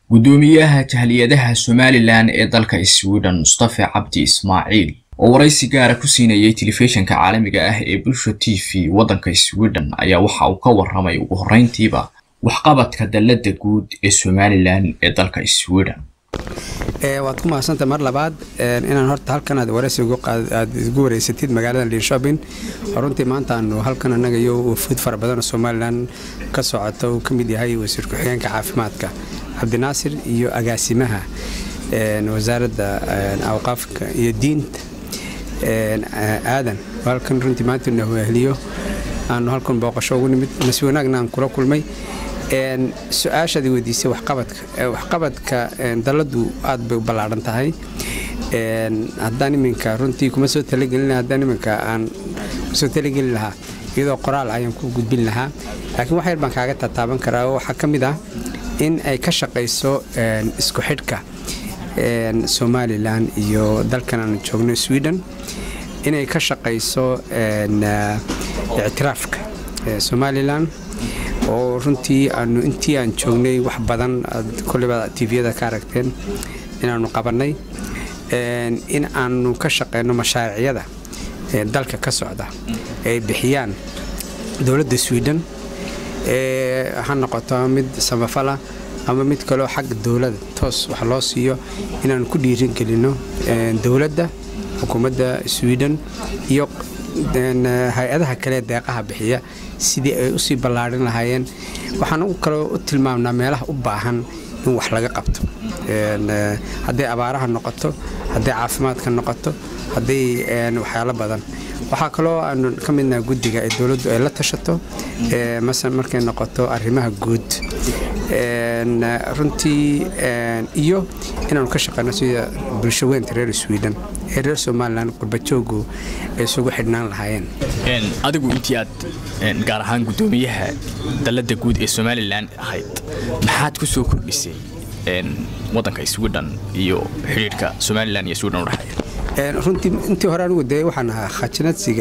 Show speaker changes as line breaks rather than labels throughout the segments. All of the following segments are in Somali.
guddoomiyaha jahliyadaha somalilan ee dalka sweden mustafe cabdi ismaaciil oo waraysi gaara ku siinayay telefishinka caalamiga ah ee bulsha t v waddanka sweden ayaa waxa uu ka warramay ugu horreyntiiba waxqabadka dalladda guud ee somalilan ee dalka sweden
waad ku mahadsanta mar labaad inaan horta halkan aad waraysi aad isgu wareysatid magaalada linshopping runtii maanta aanu halkan annaga iyo wafuud fara badan oo somalilan ka socota uu ka mid yahay wasiir ku-xigeenka caafimaadka cabdinaasir iyo agaasimaha wasaaradda awqaafka iyo diinta aadan halkan runtii maanta na weheliyo aanu halkan booqasho ugu nimid nasi wanaagna aan kula kulmay su-aashaadii weydiisay waxqabadka waxqabadka daladu aad bay u ballaadhan tahay haddaan iminka runtii kuma soo talagelin haddaan iminka aan kusoo talagelin lahaa iyadoo qoraal ayaan ku gudbin lahaa laakiin wax yar baan kaaga tataaban karaa oo waxaa ka mid ah in ay ka shaqayso isku xidhka somalilan iyo dalkan aanu joogno sweden inay ka shaqayso ictiraafka somalilan oo runtii aanu intii aan joognay wax badan aad koleyba tviyada ka aragteen inaanu qabannay in aanu ka shaqeyno mashaariicyada dalka ka socda ay bixiyaan dowladda sweden ha noqoto mid samafala ama mid kaleo xagga dowladda toos wax loo siiyo inaanu ku dhiirin gelino dowladda xukuumadda sweden iyo hay-adaha kale deeqaha bixiya sidii ay usii ballaarin lahaayeen waxaan kaloo u tilmaamnaa meelaha u baahan in wax laga qabto hadday abaaraha noqoto hadday caafimaadka noqoto hadday waxyaalo badan waxaa kaloo aanu ka midnaha guddiga ee dowladdu ay la tashato masala markay noqoto arrimaha guud runtii iyo inaanu ka shaqeyno sida bulsho weynta reer sweden ee reer somalilan qurbajoogu ay isugu xidhnaan lahaayeen
adigu intii aad gaar ahaan guddoomiyaha dalladda guud ee somalilan ahayd maxaad ku soo kordhisay waddanka sweden iyo xidhiirhka somalilan iyo sweden udhexeeya
runtii intii hore anigu dee waxaan ahaa khajinadsiga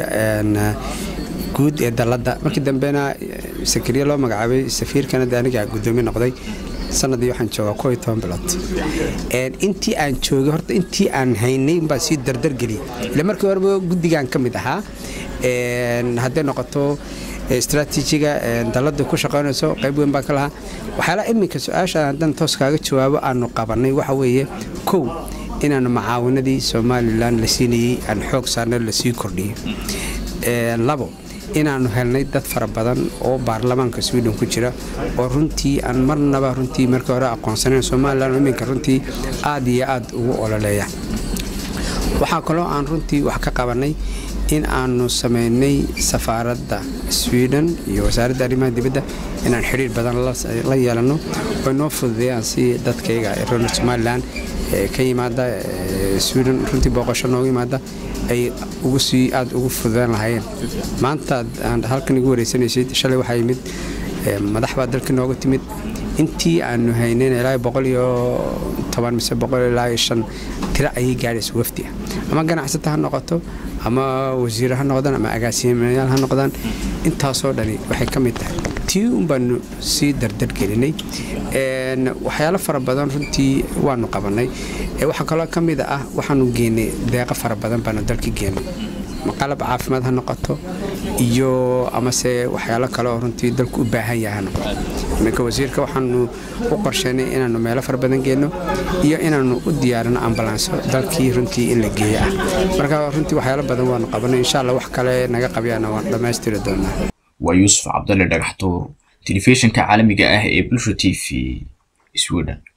guud ee dalladda markii dambena sakariya loo magacaabay safiirkana de aniga guddoomiye noqday sanadii waxaan joogaa koo iyo toban bilood intii aan joogay horta intii aan haynay baan sii dardargeliyay ila markii horeba guddigan ka mid ahaa hadday noqoto istraatiijiga dalladda ku shaqaynayso qayb weyn baan ka lahaa waxyaalaha iminka su-aasha haddaan toos kaaga jawaabo aanu qabannay waxa weeye kow inaanu macaawanadii somalilan la siinayey aan xoog saarna lasii kordhiyo labo inaanu helnay dad fara badan oo baarlamaanka sweden ku jira oo runtii aan marnaba runtii markii hore aqoonsanayn somalilan oo iminka runtii aad iyo aad ugu ololeeya waxaa kaloo aan runtii wax ka qabannay in aanu samaynay safaaradda sweden iyo wasaaradda arrimaha dibadda inaan xidhiir badan la yeelanno oo noo fududeeyaan si dadkayga reer somalilan ka yimaada sweden runtii booqasho nooga yimaada ay ugu sii aad ugu fududaan lahaayeen maanta aan halkan igu wareysanaysay shalay waxaa yimid madax baa dalka nooga timid intii aanu haynayn ilaa boqol iyo toban mise boqol ilaa iyo shan tiro ayay gaadhaysa wafdi ah ama ganacsata ha noqoto ama wasiir ha noqdaan ama agaasimayaal ha noqdaan intaasoo dhani waxay ka mid tahay tii un baanu sii dardargelinay waxyaalo fara badan runtii waanu qabannay waxaa kaloo ka mid ah waxaanu geenay deeqo fara badan baanu dalka geenay qalab caafimaad ha noqoto iyo amase waxyaalo kale oo runtii dalku u baahan yahay ha noqoto iminka wasiirka waxaanu u qorsheynay inaanu meelo fara badan geenno iyo inaanu u diyaarino ambalanso dalkii runtii in la geeyo ah marka runtii waxyaalo badan waanu qabanay insha alla wax kale naga qabyana waan dhammaystiri doonaa
waa yuusuf cabdalle dhagaxtuur telefishinka caalamiga ah ee bulsha t v sweden